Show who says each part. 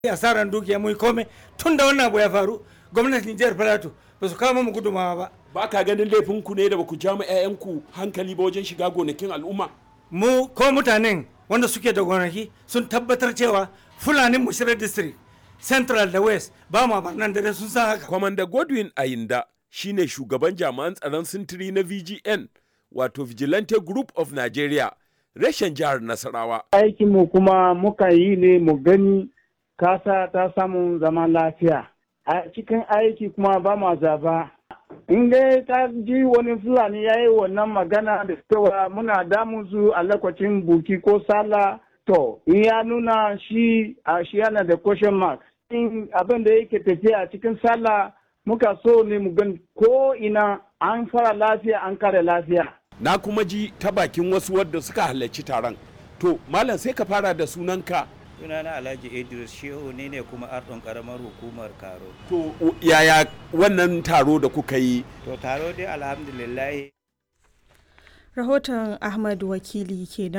Speaker 1: asaran dukiya mu komai tun da wannan abu ya faru gwamnatin jihar Filato ba su kawo mu gudumawa ba
Speaker 2: ba ka ganin laifin ku ne da ba ku ja mu 'ya'yanku hankali ba wajen shiga gonakin al'umma
Speaker 1: mu ko mutanen wanda suke da gonaki sun tabbatar cewa fulanin mushirar district central da west ba ma barnan dare sun san haka
Speaker 2: kwamanda godwin ayinda shine shugaban jami'an tsaron sintiri na vgn wato vigilante group of nigeria reshen jihar nasarawa
Speaker 3: aikinmu kuma muka yi ne mu gani kasa ta samu zaman lafiya a cikin aiki kuma ba ma zaba in dai ta ji wani fulani ya yi wannan magana da cewa muna damun su a lokacin buki ko sala to in ya nuna shi a shi yana da question mark in abin da yake tafiya a cikin sallah muka so ne mu gan ko ina an fara lafiya an kare lafiya
Speaker 2: na kuma ji ta bakin wasu wadda suka halarci taron to malam sai ka fara da sunanka
Speaker 4: sunana alhaji idris shehu ne ne kuma ardon karamar hukumar karo
Speaker 2: to yaya wannan taro da kuka yi
Speaker 4: to taro dai alhamdulillah
Speaker 5: rahoton ahmad wakili kenan